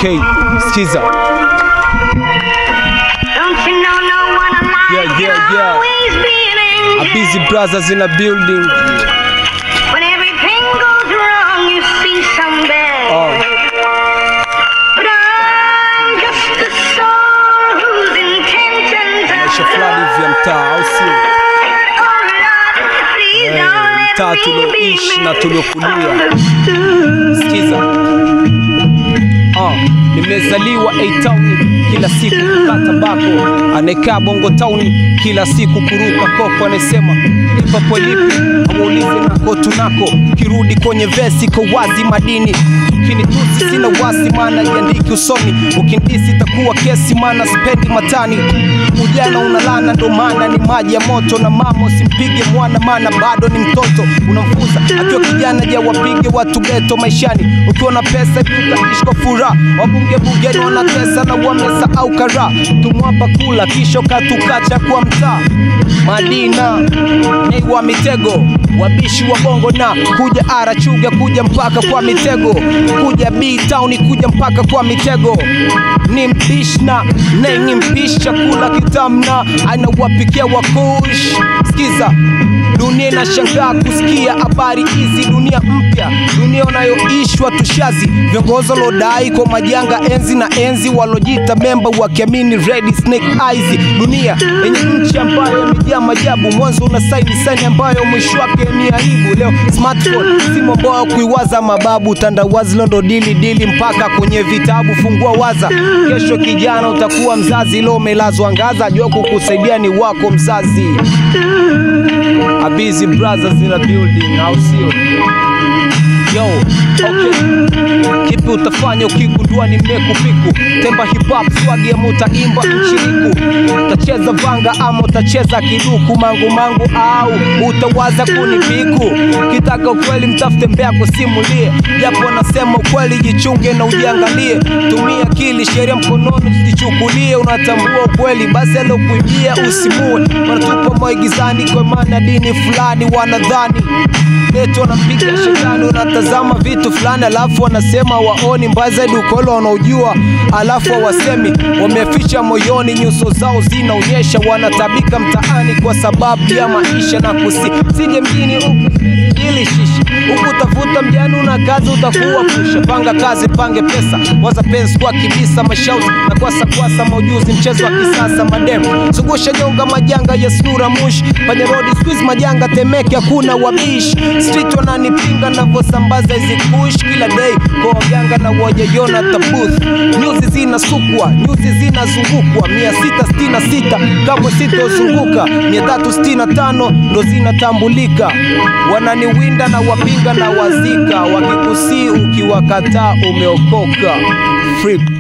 Okay, skiza. Don't you know no one alive Yeah, yeah, can yeah. always be an A angel? busy brothers in a building. When everything goes wrong, you see some bad. Oh. But I'm just a soul whose intentions are Maisha fulani hivi ya mtaa au sio? Oh Lord, please Eh, don't let mtaa me tulioishi be na tuliokulia. misunderstood. Sikiza. Ah, nimezaliwa A town kila siku kukata bako, anayekaa bongo town kila siku kuruka koko, anasema lipa po lipi, hawaulizi nako tunako, kirudi kwenye vesi kwa wazi madini ukinitusi sina wasi, maana iandiki usoni, ukindisi itakuwa kesi, maana spendi matani. Ujana unalana, ndo maana ni maji ya moto, na mama usimpige mwana, maana bado ni mtoto. Unamfunza akiwa kijana, je, wapige watu geto maishani. Ukiwa na pesa hivi utaishi kwa furaha, wabunge bungeni wanatesa na wamesahau kara. Tumwapa kula kisha ukatukacha kwa mtaa Madina nei wa mitego wabishi wa bongo na kuja ara chuga kuja mpaka kwa mitego kuja B town kuja mpaka kwa mitego ni mpishna nei ni mpishi chakula kitamna anawapikia wakush sikiza dunia inashangaa kusikia habari hizi dunia mpya dunia unayoishwa tushazi viongozi walodai kwa majanga enzi na enzi walojita memba wakiamini red snake eyes dunia yenye nchi ambayo imejaa majabu mwanzo una saini saini ambayo mwisho wake ni aibu leo smartphone simu ambayo kuiwaza mababu tandawazi londo dili dili mpaka kwenye vitabu fungua waza kesho kijana utakuwa mzazi leo umelazwa ngaza jua kukusaidia ni wako mzazi A busy brothers in a building au sio yo okay kipi utafanya ukigundua ni mekupiku temba hip hop swagi ama utaimba mchiriku utacheza vanga ama utacheza kiduku mangu mangu au utawaza kunipiku kitaka ukweli mtafute mbea kusimulie japo nasema ukweli jichunge na ujiangalie tumia akili sheria mkononi usijichukulie unatambua ukweli basi alokuibia usimue wanatupa maigizani kwa maana dini fulani wanadhani eti wanampiga shetani unatazama vitu fulani alafu wanasema waoni mbaya zaidi ukolo wanaojua alafu hawasemi wameficha moyoni nyuso zao zinaonyesha wanatabika mtaani kwa sababu ya maisha na kusi sije mjini huku ili shishi huku utafuta mjani una kazi utakuwa pusha panga kazi pange pesa waza pensi kwa kibisa mashauzi na kwasa kwasa maujuzi mchezo wa kisasa mademu zungusha nyonga majanga ya snura mush panye rodi squeeze majanga temeke hakuna wabishi street wananipinga navyosambaza hizi kush kila day kwa waganga na wajayona tabuth nyuzi zinasukwa nyuzi zinazungukwa mia sita sitini na sita kamwe sitozunguka mia tatu sitini na tano ndo zinatambulika wananiwinda na wapinga na wazika wakikusii ukiwakataa umeokoka Free